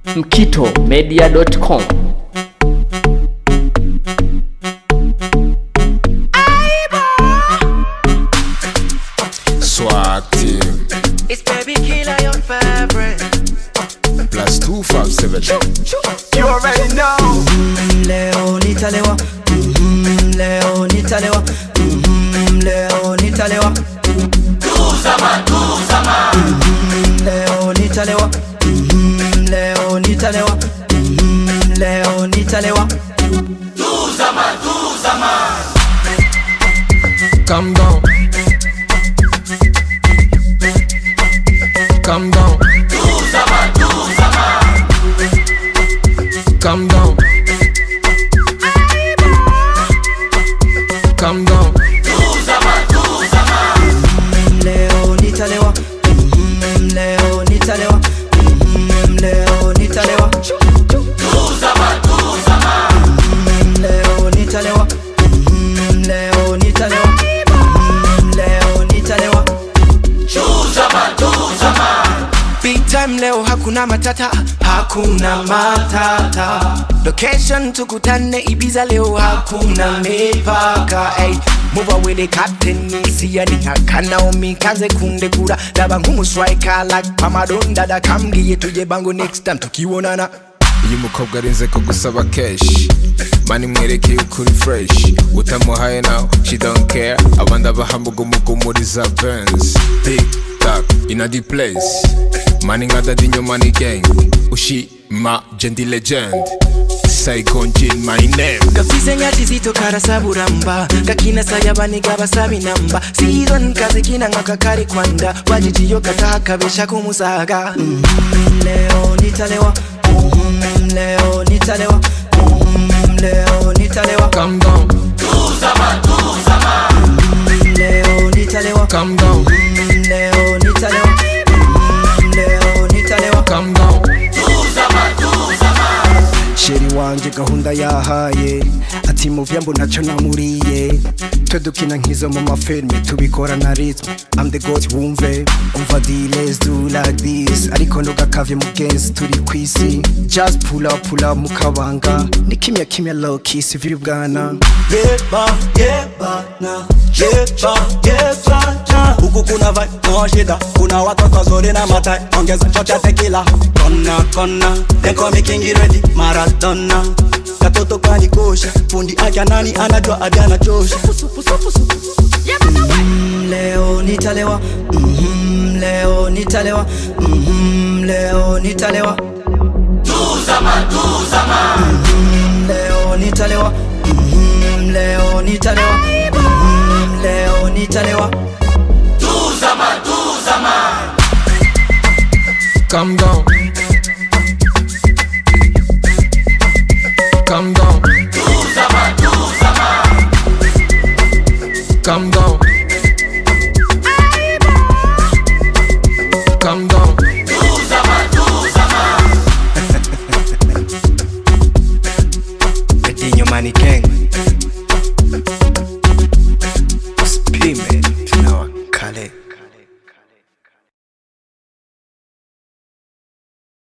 mkitomedia.com. Swag team It's baby killer, your favorite. plus two five seven. You already know. leo nitalewa Mhm, leo nitalewa Mhm, leo nitalewa Mhm, leo nitalewa Mhm, leo nitalewa Mhm, leo nitalewa Calm down. Calm down. Calm down. Calm down. leo nitalewa Mhm, leo nitalewa Mhm, leo nitalewa Mhm, leo nitalewa Mhm, leo nitalewa Mhm, leo nitalewa Big time leo hakuna matata, hakuna matata. Location tukutane Ibiza leo hakuna mipaka. Hey, move away the captain siya nihakana umikaze kundekura daba nk'umuswika like pamadonda dakambwiye tuje bango next time tukibonana iyo umukobwa arinze ko gusaba keshi mani mwerekeye ukuri fresh utamuhaye nawe she don't care abandi abahambuga umugumuriza benz big tak in a deep place mani nka dadi nyuma ni gang ushima jendi legend saigon jin my name gafise nyati zito karasaburamba gakina sayabaniga basabi namba siron kazikina nkakakari kwanda wajitiyo kataha kabesha kumusaga leo nitalewa Mhm, leo nitalewa Mhm, leo nitalewa calm down Mhm, leo nitalewa calm down Mhm, leo nitalewa Mhm, leo nitalewa calm down sheri wanje gahunda yahaye ati muvya mbo ntacyo namuriye twe dukina nk'izo mu mafilme tubikora na ritme I'm the god wumve umva di let's do like this ariko ntugakavye mugenzi turi kwisi just pull up pull up mukabanga ni kimya kimya low kiss viri bwana Yeba, yeba, na Yeba, yeba, na Huku kuna vibe, no shida Kuna watoto wazuri na matai Ongeza shot ya tequila Kona, kona They call me King ready Maradona Katoto kanikosha Fundi akia nani anajua adi anachosha Mhm, leo nitalewa Mhm, leo nitalewa Mhm, leo nitalewa Mhm, leo nitalewa Mhm, leo nitalewa Mhm, leo nitalewa calm down calm down calm down